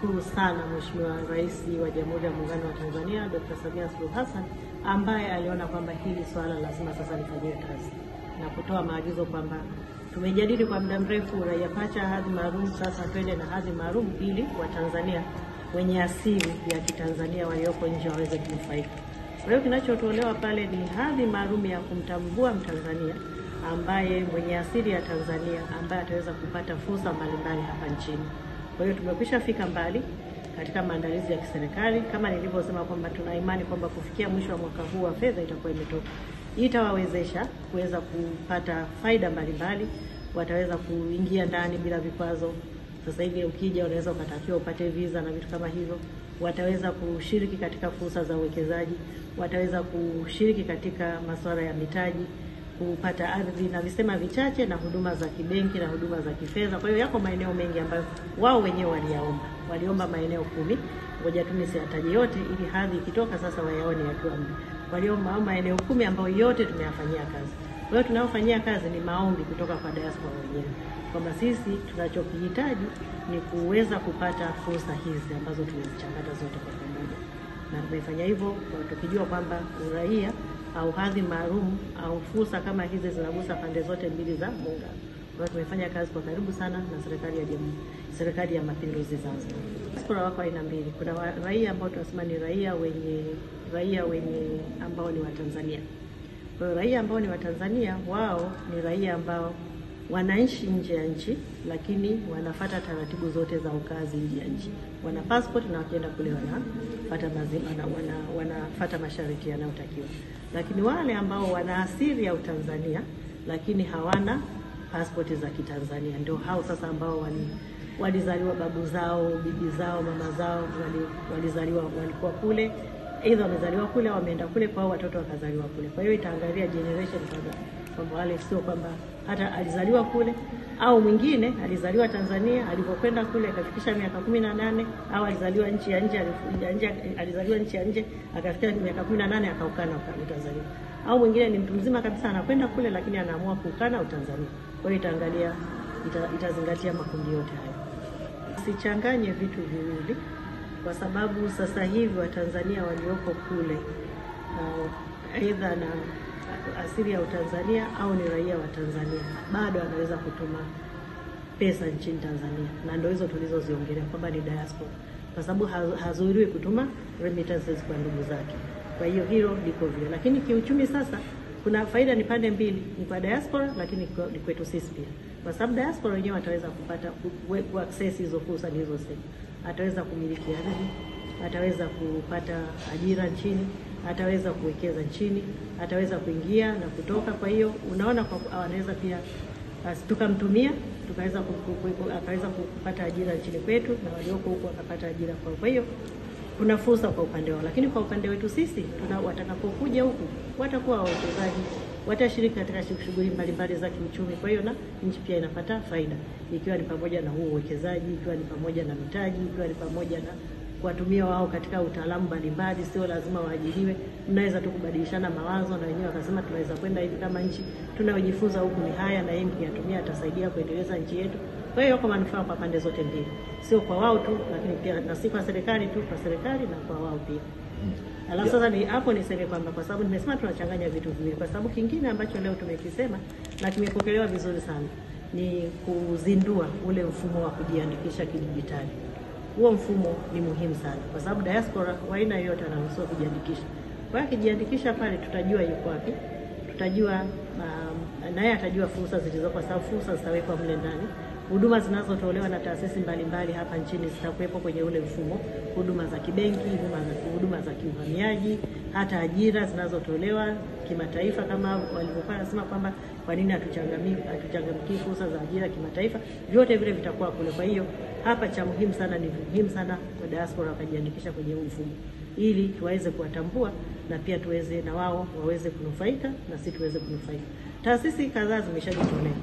tunamshukuru sana Mheshimiwa Rais wa Jamhuri ya Muungano wa Tanzania Dr. Samia Suluhu Hassan ambaye aliona kwamba hili swala lazima sasa lifanyiwe kazi na kutoa maagizo kwamba tumejadili kwa muda mrefu uraia pacha, hadhi maalum, sasa twende na hadhi maalum ili Watanzania wenye asili ya Kitanzania walioko nje waweze kunufaika. Kwa hiyo kinachotolewa pale ni hadhi maalum ya kumtambua Mtanzania ambaye mwenye asili ya Tanzania ambaye ataweza kupata fursa mbalimbali hapa nchini. Kwa hiyo tumekwisha fika mbali katika maandalizi ya kiserikali kama nilivyosema kwamba tuna imani kwamba kufikia mwisho wa mwaka huu wa fedha itakuwa imetoka. Hii itawawezesha kuweza kupata faida mbalimbali, wataweza kuingia ndani bila vikwazo. Sasa hivi ukija, unaweza ukatakiwa upate visa na vitu kama hivyo. Wataweza kushiriki katika fursa za uwekezaji, wataweza kushiriki katika masuala ya mitaji kupata ardhi na visema vichache na huduma za kibenki na huduma za kifedha. Kwa hiyo yako maeneo mengi ambayo wao wenyewe waliyaomba, waliomba maeneo kumi. Ngoja tu nisiyataje yote, ili hadhi ikitoka sasa wayaone yakiwa mle. Waliomba maeneo kumi ambayo yote tumeyafanyia kazi. Kwa hiyo tunayofanyia kazi ni maombi kutoka kwa diaspora wenyewe kwamba sisi tunachokihitaji ni kuweza kupata fursa hizi ambazo tumezichangata zote kwa pamoja, na tumefanya hivyo tukijua kwamba uraia au hadhi maalum au fursa kama hizi zinagusa pande zote mbili za muungano. Kwa hiyo tumefanya kazi kwa karibu sana na serikali ya jamhuri, serikali ya mapinduzi Zanzibar. Diaspora wako aina mbili, kuna wa- raia ambao tunasema ni raia wenye raia wenye ambao ni Watanzania. Kwa hiyo raia ambao ni Watanzania, wao ni raia ambao wanaishi nje ya nchi, lakini wanafata taratibu zote za ukazi nje ya nchi. Wana passport na wakienda kule wanafata mazima, wana, wana, wanafata masharti yanayotakiwa. Lakini wale ambao wana asili ya Utanzania lakini hawana passport za Kitanzania, ndio hao sasa ambao wali walizaliwa babu zao, bibi zao, mama zao wali, walizaliwa walikuwa kule aidha wamezaliwa kule au wameenda kule kwao, watoto wakazaliwa kule. Kwa hiyo itaangalia generation kadhaa, kwamba wale sio kwamba hata alizaliwa kule au mwingine alizaliwa Tanzania, alivyokwenda kule akafikisha miaka kumi na nane au alizaliwa nchi ya nje, alifu- ya nje alizaliwa nchi ya nje akafikia miaka kumi na nane akaukana uka- Utanzania, au mwingine ni mtu mzima kabisa anakwenda kule, lakini anaamua kuukana Utanzania. Kwa hiyo itaangalia ita, itazingatia makundi yote hayo. Sichanganye vitu viwili kwa sababu sasa hivi Watanzania walioko kule uh, aidha na asili ya Utanzania au ni raia wa Tanzania bado anaweza kutuma pesa nchini Tanzania, na ndio hizo tulizoziongelea kwamba ni diaspora, kwa sababu ha- hazuiriwi kutuma remittances kwa ndugu zake. Kwa hiyo hilo liko vile, lakini kiuchumi sasa kuna faida ni pande mbili, ni kwa diaspora lakini kwa- ni kwetu sisi pia, kwa sababu diaspora wenyewe wataweza kupata ku- ku- ku access hizo fursa nilizosema, ataweza kumiliki ardhi, ataweza kupata ajira nchini, ataweza kuwekeza nchini, ataweza kuingia na kutoka. Kwa hiyo unaona, kwa anaweza pia basi tukamtumia tukaweza ku- ku- ku- akaweza kupata ajira nchini kwetu na walioko huko wakapata ajira kwao. Kwa hiyo kuna fursa kwa upande wao, lakini kwa upande wetu sisi tuna watakapokuja huku watakuwa wawekezaji, watashiriki katika shughuli mbalimbali za kiuchumi. Kwa hiyo na nchi pia inapata faida, ikiwa ni pamoja na huo uwekezaji, ikiwa ni pamoja na mitaji, ikiwa ni pamoja na kuwatumia wao katika utaalamu mbalimbali. Sio lazima waajiriwe, mnaweza tu kubadilishana mawazo, na wenyewe wakasema tunaweza kwenda hivi kama nchi, tunayojifunza huku ni haya, na yeye mkiyatumia atasaidia kuendeleza nchi yetu. Kwa hiyo yako manufaa kwa pande zote mbili, sio kwa wao tu, lakini pia na si kwa serikali tu, kwa serikali na kwa wao pia. Alafu sasa ni hapo niseme kwamba kwa sababu nimesema tunachanganya vitu viwili, kwa sababu kingine ambacho leo tumekisema na kimepokelewa vizuri sana ni kuzindua ule mfumo wa kujiandikisha kidijitali. Huo mfumo ni muhimu sana, kwa sababu diaspora wa aina yoyote anaruhusiwa kujiandikisha. Kwa hiyo akijiandikisha pale, tutajua yuko wapi, tutajua um, naye atajua fursa zilizopo, kwa sababu fursa zitawekwa mle ndani. Huduma zinazotolewa na taasisi mbalimbali hapa nchini zitakuwepo kwenye ule mfumo, huduma za kibenki, huduma za, huduma za kiuhamiaji, hata ajira zinazotolewa kimataifa, kama walivyokuwa wanasema kwamba kwa nini hatuchangamii hatuchangamkii fursa za ajira kimataifa, vyote vile vitakuwa kule. Kwa hiyo hapa cha muhimu sana ni muhimu sana kwa diaspora wakajiandikisha kwenye huu mfumo ili tuweze kuwatambua na pia tuweze na wao waweze kunufaika na sisi tuweze kunufaika. Taasisi kadhaa zimeshajitolea.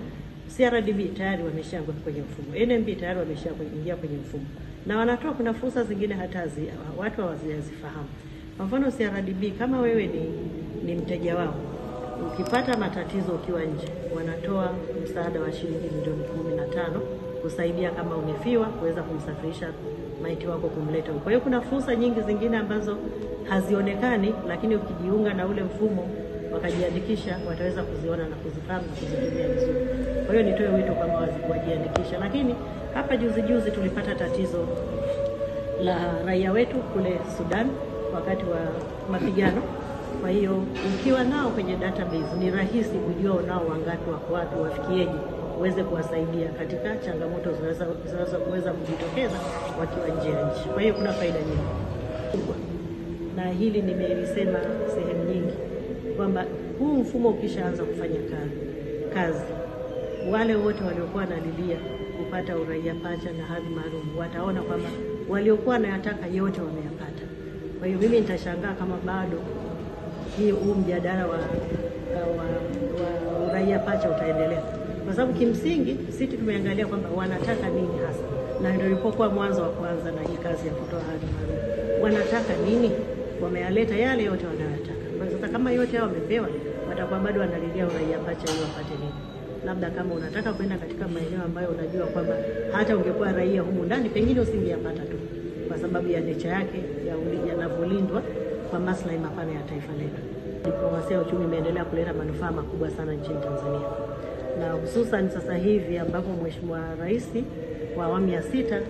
CRDB tayari wameshaingia kwenye mfumo, NMB tayari wameshaingia kwenye mfumo na wanatoa, kuna fursa zingine hata zi, watu hawazifahamu. Kwa mfano CRDB, kama wewe ni, ni mteja wao, ukipata matatizo ukiwa nje, wanatoa msaada wa shilingi milioni kumi na tano kusaidia kama umefiwa, kuweza kumsafirisha maiti wako kumleta huko. Kwa hiyo kuna fursa nyingi zingine ambazo hazionekani, lakini ukijiunga na ule mfumo wakajiandikisha, wataweza kuziona na kuzifahamu na kuzitumia vizuri. Kwa hiyo nitoe wito kwamba wajiandikisha. Lakini hapa juzi juzi tulipata tatizo la raia wetu kule Sudan wakati wa mapigano. Kwa hiyo ukiwa nao kwenye database ni rahisi kujua unao wangapi, wako wapi, wafikieje, uweze kuwasaidia katika changamoto zinaweza kuweza kujitokeza wakiwa nje ya nchi. Kwa hiyo kuna faida nyingi kubwa, na hili nimelisema sehemu nyingi kwamba huu mfumo ukishaanza kufanya kazi, kazi wale wote waliokuwa wanalilia kupata uraia pacha na hadhi maalum wataona kwamba waliokuwa wanayataka yote wameyapata. Kwa hiyo mimi nitashangaa kama bado hii huu mjadala wa, wa, wa uraia pacha utaendelea, kwa sababu kimsingi sisi tumeangalia kwamba wanataka nini hasa, na ndio ilipokuwa mwanzo wa kuanza na hii kazi ya kutoa hadhi maalum. Wanataka nini? Wameyaleta yale yote wanayotaka. Sasa kama yote hao wamepewa, watakuwa bado wanalilia uraia pacha ili wapate nini? Labda kama unataka kwenda katika maeneo ambayo unajua kwamba hata ungekuwa raia humu ndani pengine usingeyapata tu, kwa sababu ya necha yake yanavyolindwa kwa maslahi mapana ya taifa letu. Diplomasia ya uchumi imeendelea kuleta manufaa makubwa sana nchini Tanzania, na hususan sasa hivi ambapo Mheshimiwa Rais wa awamu ya sita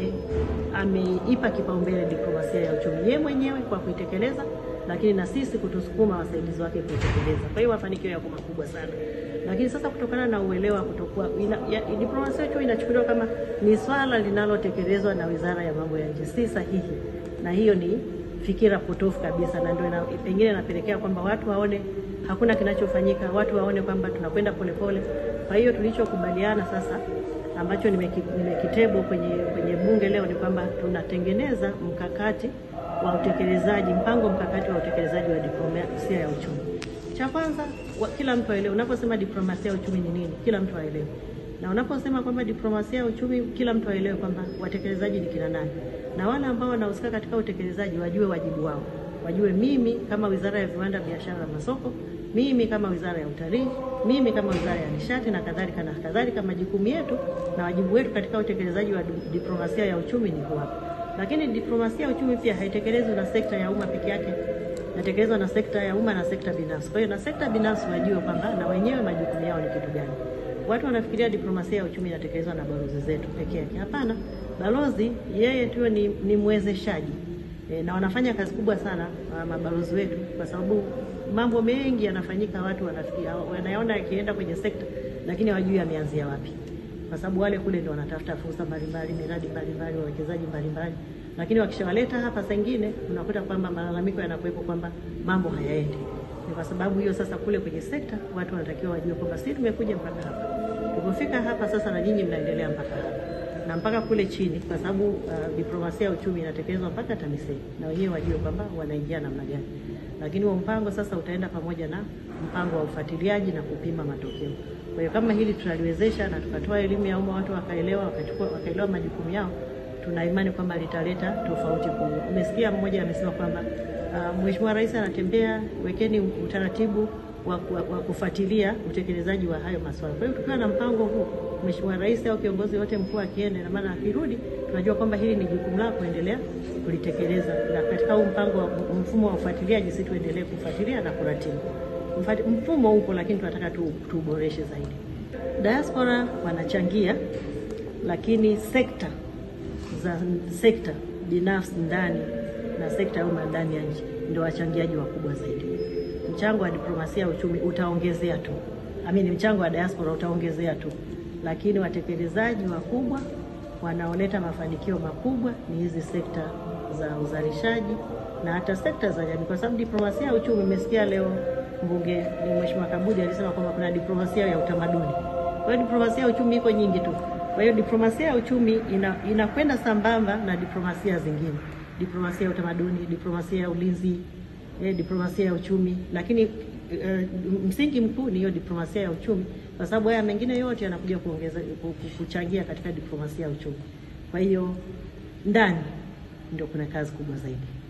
ameipa ame kipaumbele diplomasia ya uchumi yeye mwenyewe kwa kuitekeleza, lakini na sisi kutusukuma wasaidizi wake kuitekeleza. Kwa hiyo mafanikio yako makubwa sana lakini sasa kutokana na uelewa kutokuwa diplomasia hiyo inachukuliwa kama ni swala linalotekelezwa na Wizara ya Mambo ya Nje, si sahihi, na hiyo ni fikira potofu kabisa, na ndio pengine inapelekea kwamba watu waone hakuna kinachofanyika, watu waone kwamba tunakwenda polepole. Kwa hiyo tulichokubaliana sasa, ambacho nimekitebo kwenye, kwenye bunge leo ni kwamba tunatengeneza mkakati wa utekelezaji, mpango mkakati wa utekelezaji wa diplomasia ya uchumi. Cha kwanza kila mtu aelewe, unaposema diplomasia ya uchumi ni nini, kila mtu aelewe. Na unaposema kwamba diplomasia ya uchumi, kila mtu aelewe kwamba watekelezaji ni kina nani, na wale ambao wanahusika katika utekelezaji wajue wajibu wao, wajue mimi kama Wizara ya Viwanda, Biashara na Masoko, mimi kama Wizara ya Utalii, mimi kama Wizara ya Nishati na kadhalika na kadhalika, majukumu yetu na wajibu wetu katika utekelezaji wa diplomasia ya uchumi ni hapa. Lakini diplomasia ya uchumi pia haitekelezwi na sekta ya umma peke yake natekelezwa na sekta ya umma na sekta binafsi. Kwa hiyo na sekta binafsi wajue kwamba na wenyewe majukumu yao ni kitu gani. Watu wanafikiria diplomasia ya uchumi inatekelezwa na balozi zetu peke yake. Hapana, balozi yeye tu ni, ni mwezeshaji e, na wanafanya kazi kubwa sana mabalozi wetu, kwa sababu mambo mengi yanafanyika, watu wanafikiria wanaona yakienda kwenye sekta, lakini hawajui ameanzia wapi, kwa sababu wale kule ndio wanatafuta fursa mbalimbali, miradi mbalimbali, wawekezaji mbalimbali lakini wakishawaleta hapa, saa ingine unakuta kwamba malalamiko yanakuwepo kwamba mambo hayaendi. Ni kwa sababu hiyo sasa, kule kwenye sekta watu wanatakiwa wajue kwamba sisi tumekuja mpaka hapa, tulipofika hapa sasa, na nyinyi mnaendelea mpaka hapa na mpaka kule chini, kwa sababu uh, diplomasia ya uchumi inatekelezwa mpaka TAMISEMI, na wenyewe wajue kwamba wanaingia namna gani. Lakini huo mpango sasa utaenda pamoja na mpango wa ufuatiliaji na kupima matokeo. Kwa hiyo kama hili tunaliwezesha na tukatoa elimu ya umma, watu wakaelewa, wakachukua wakaelewa majukumu yao tuna imani kwamba litaleta tofauti kubwa. Umesikia mmoja amesema kwamba uh, Mheshimiwa Rais anatembea, wekeni utaratibu wa, wa, wa kufuatilia utekelezaji wa hayo masuala. Kwa hiyo tukiwa na mpango huu, Mheshimiwa Rais au kiongozi yote mkuu akienda, na maana akirudi, tunajua kwamba hili ni jukumu lako kuendelea kulitekeleza, na katika huu mpango wa mfumo wa ufuatiliaji, sisi tuendelee kufuatilia na kuratibu. Mfumo upo, lakini tunataka tu tuuboreshe zaidi. Diaspora wanachangia, lakini sekta za sekta binafsi ndani na sekta ya umma ndani ya nchi ndio wachangiaji wakubwa zaidi. Mchango wa diplomasia ya uchumi utaongezea tu, amini, mchango wa diaspora utaongezea tu, lakini watekelezaji wakubwa wanaoleta mafanikio makubwa ni hizi sekta za uzalishaji na hata sekta za jamii, kwa sababu diplomasia ya uchumi, umesikia leo mbunge ni Mheshimiwa Kabudi alisema kwamba kuna diplomasia ya utamaduni. Kwa hiyo diplomasia ya uchumi iko nyingi tu. Kwa hiyo diplomasia ya uchumi inakwenda ina sambamba na diplomasia zingine, diplomasia ya utamaduni, diplomasia ya ulinzi, eh, diplomasia ya uchumi, lakini eh, msingi mkuu ni hiyo diplomasia ya uchumi, kwa sababu haya mengine yote yanakuja kuongeza kuchangia katika diplomasia ya uchumi. Kwa hiyo ndani ndio kuna kazi kubwa zaidi.